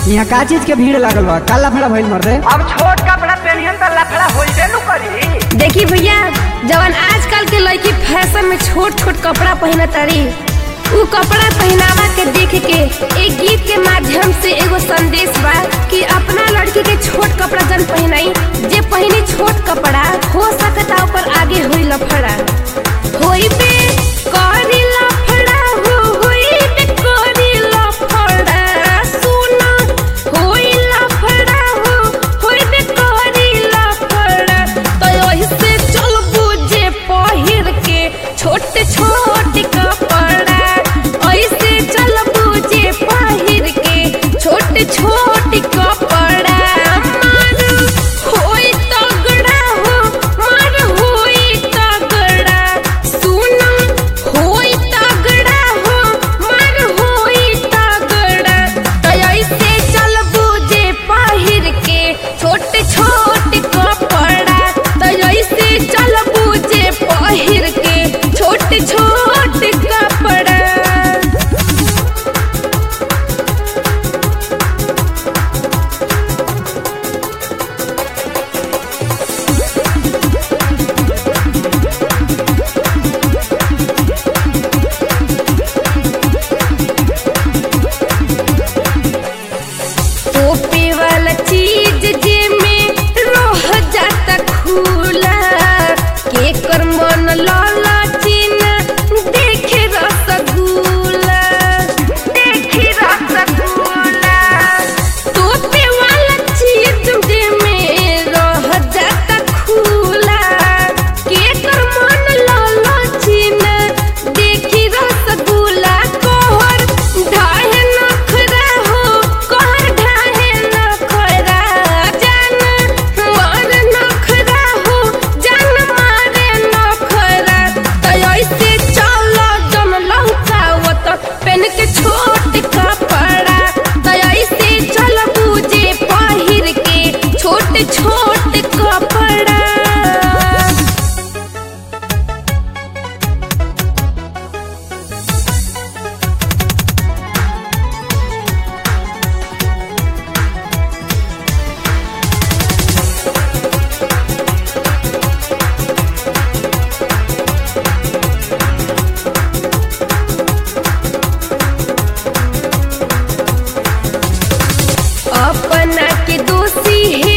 यहाँ का चीज के भीड़ लागल बा का लफड़ा भइल मर्दे अब छोट कपड़ा पहनियन त लफड़ा होइबे नु करी देखी भैया जवन आजकल के लड़की फैशन में छोट छोट कपड़ा पहना तारी उ कपड़ा पहनावा के देख के एक गीत के माध्यम से एगो संदेश बा कि अपना लड़की के छोट कपड़ा जन पहनाई जे पहनी छोट कपड़ा हो सकता ऊपर आगे हुई लफड़ा होई बे करी लफड़ा हो होई बे करी लफड़ा सुना होई लफड़ा हो होई बे करी लफड़ा तो ओही से चल बुझे पहिर के छोटे छोटे कपड़ा ऐसे चल बुझे पहिर के छोटे छोटे कपड़ा मार होई तगड़ा हो मार होई तगड़ा सुना होई तगड़ा हो मार होई तगड़ा तो ऐसे चल बुझे पहिर के छोटे छोटे कपड़ा तो ऐसे चल बुझे पहिर के छोटे छोटे कपड़ा टोपे वाला चीज जे में रह जाता खुला के कर मन लाला चीना देखे रसगुल्ला देखे रसगुल्ला टोपे वाला चीज जे में रह जाता खुला के कर मन लाला चीना देखी रसगुल्ला कोहर ढाहे नखरा हो कोहर ढाहे नखरा जान मार नखरा हो जान मारे नखरा तो ऐसे चलो जम लौकावत पेन के छोट कपड़ा तो ऐसे चल बुझे पहिर के छोट छोट कपड़ा अपना के दोषी